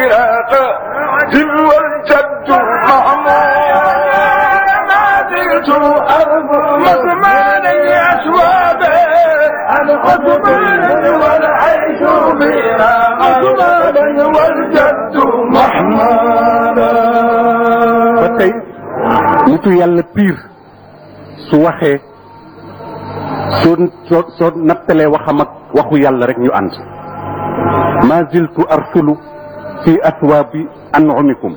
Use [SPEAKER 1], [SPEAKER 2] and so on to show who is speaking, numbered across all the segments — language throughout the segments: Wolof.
[SPEAKER 1] والجد محمود ما زلت مضمان الأسواب العثمان والعيش بنا مضمان والجد محمود
[SPEAKER 2] ba tey nitu yàlla piir su waxee soo soo soo nattalee waxam ak waxu yàlla rek ñu ànd ma ziltu arsulu fi athwaabi an'umikum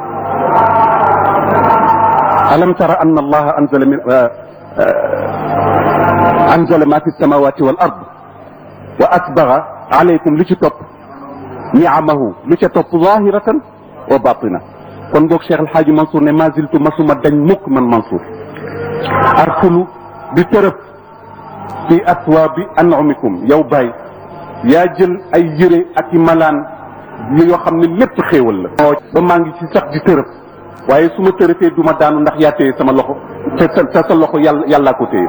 [SPEAKER 2] alam tara anna allaha anzala min anzala ma fi samawati wal ard wa asbaga alaykum lu ci topp niamahu lu ca topp zahiratan wa batina kon boog Cheikh El Hadj Mansour ne ma ziltu masuma dañ mukk man Mansour arsulu di tërëb fi aswaabi an'umikum yow Baye yaa jël ay yëre ak i malaan yoo xam ne lépp xéewal la. ba maa ngi ci sax di tërëb waaye su ma tërëfee du ma daanu ndax yaa téye sama loxo te sa te sa loxo yàlla yàllaa ko téye.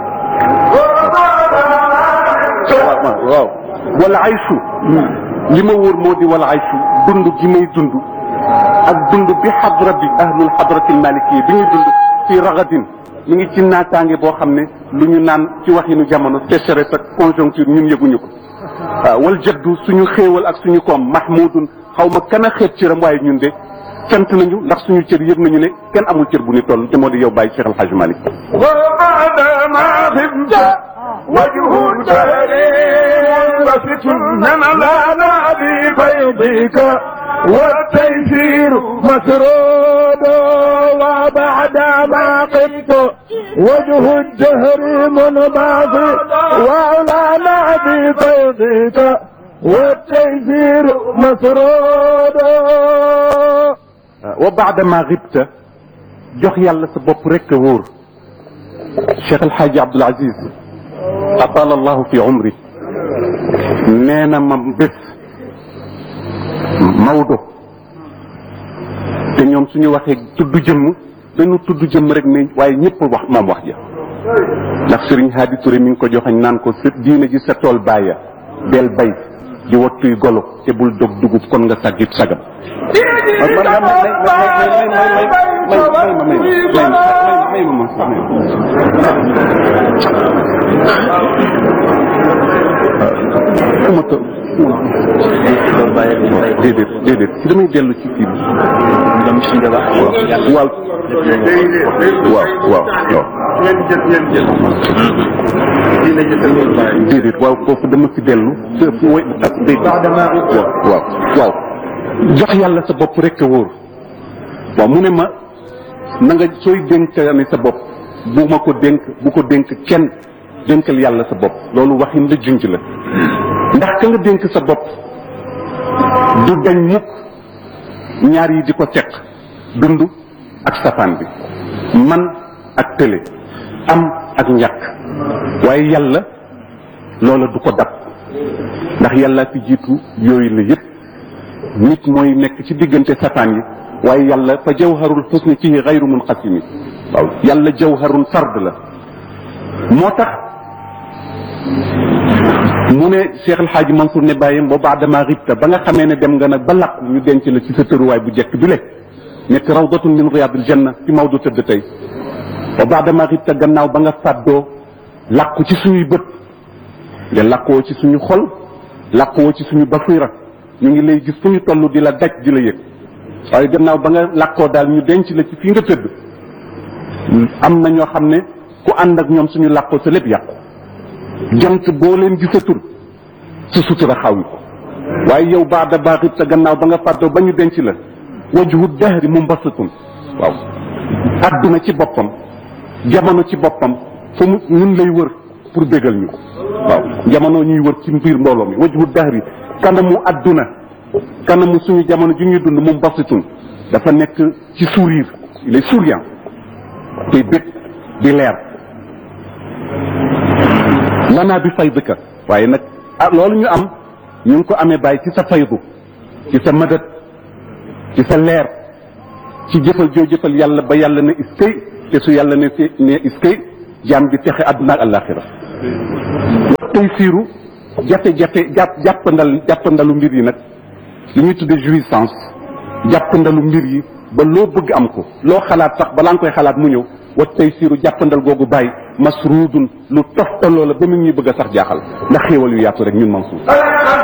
[SPEAKER 2] waaw waaw wala aysu li ma wóor moo di wala aysu dund gi may dund. ak dund bi xadra bi ahlul xadrati maliki bi ñuy dund ci ragadin mi ngi ci naataange boo xam ne lu ñu naan ci waxinu jamono sécheresse ak conjoncture ñun yëguñu ko waaw wal jaddu suñu xéewal ak suñu koom mahmudun xaw ma kan a xeeb cëram waaye ñun de sant nañu ndax suñu cër yëg nañu ne kenn amul cër bu ni toll te moo di yow bàyyi Cheikh El Hadj Malick
[SPEAKER 1] وبعد ما غبت وجه التهريب وفتن لنا بفيضك والتيسير مسرود وبعد ما قمت وجه الدهر منباضي وعلانا بفيضك والتيسير مسرود
[SPEAKER 2] wa baada ma xibta jox yàlla sa bopp rek a wóor Cheikh El Hadj Abdoul Aziz atala allahu fi umri nee na ma bés Maodo te ñoom suñu waxee tudd jëmm dañu tudd jëmm rek ne waaye ñëpp wax moom wax ja ndax Serigne Hadi Touré mi ngi ko joxañ naan ko sa diine ji sa tool bàyya del bay di wattuy golo te bul dog dugub kon nga saggit sagam may may may may may may ma to déedéet déedéet si damay dellu ci kii bi waaw waaw waaw waaw déedéet waaw foofu dama fi dellu fu way ak dégg waaw waaw waaw jox yàlla sa bopp rek a wóor waaw mu ne ma na nga sooy dénkaane sa bopp bu ma ko dénk bu ko dénk kenn dénkal yàlla sa bopp loolu waxin la junj la ndax ka nga dénk sa bopp du dañ mukk ñaar yi di ko seq dund ak safaan bi man ak tële am ak ñàkk waaye yàlla loola du ko dab ndax yàlla fi jiitu yooyu la yëpp nit mooy nekk ci diggante safaan yi waaye yàlla fa jawharul xusni fihi xayru munqasimi waaw yàlla jawharun fard la moo tax mu ne Cheikh El Hadj Mansour ne bàyyam ba baadama ribta ba nga xamee ne dem nga nag ba làqu ñu denc la ci sa tëruwaay bu jekk bi le nekk rawdatun min riyadil janna fi Maodo tëdd tey ba baadama ribta gannaaw ba nga fàddoo làqu ci suñuy bët nga làqoo ci suñu xol làqoo ci suñu basira ñu ngi lay gis fu ñu toll di la daj di la yëg waaye gannaaw ba nga làqoo daal ñu denc la ci fii nga tëdd am na ñoo xam ne ku ànd ak ñoom suñu làqoo sa lépp yàqu jant boo leen gisatul sa sutura xaw ko waaye yow baada baaxit sa gannaaw ba nga fàddoo ba ñu denc la wajhu dahri mumbasatun waaw adduna ci boppam jamono ci boppam fu mu ñun lay wër pour bégal ñu waaw jamono ñuy wër ci biir mbooloo mi wajhu dahri kanamu adduna kanamu suñu jamono ji ñuy dund mumbasatun dafa nekk ci sourire il est souriant te bég di leer lanaa bi faydika waaye nag ah loolu ñu am ñu ngi ko amee bàyyi ci sa faydu ci sa mëdët ci sa leer ci jëfal joo jëfal yàlla ba yàlla ne iskay te su yàlla ne si ne iskay jaam bi texe àdduna ak àllaaxira tey siiru jafe-jafe jàpp jàppandal jàppandalu mbir yi nag li ñuy tudde jouissance jàppandalu mbir yi ba loo bëgg am ko loo xalaat sax balaa nga koy xalaat mu ñëw wa tey siiru jàppandal googu bàyyi masruudun lu toftaloo la ba mu ñuy bëgg a sax jaaxal ndax xéewal yu yaatu rek ñun Mansour